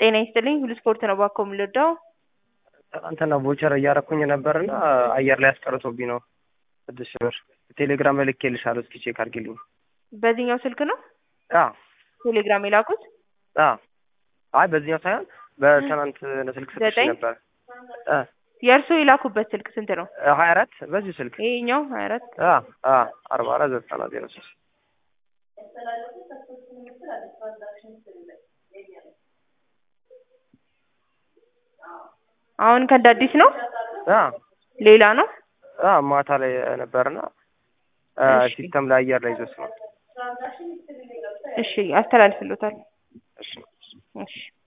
ጤና ይስጥልኝ ሁሉ ስፖርት ነው ባኮ የምልወደው ትናንትና ቮቸር እያረኩኝ ነበርና አየር ላይ አስቀርቶብኝ ነው ስድስት ሺህ ብር ቴሌግራም ላይ ልኬልሻለሁ እስኪ ቼክ አድርጊልኝ በዚህኛው ስልክ ነው አ ቴሌግራም የላኩት አ አይ በዚህኛው ሳይሆን በትናንት ስልክ ሰጥቼ ዘጠኝ? ነበር አ የእርሱ የላኩበት ስልክ ስንት ነው ሀያ አራት በዚሁ ስልክ ይሄኛው ሀያ አራት አ አ አርባ አራት ዘጠና ዜሮ ሶስት አሁን ከእንደ አዲስ ነው አ ሌላ ነው አ ማታ ላይ ነበርና አ እሺ። ሲስተም ላይ አየር ላይ ይዞት ነው እሺ አስተላልፍሎታል እሺ እሺ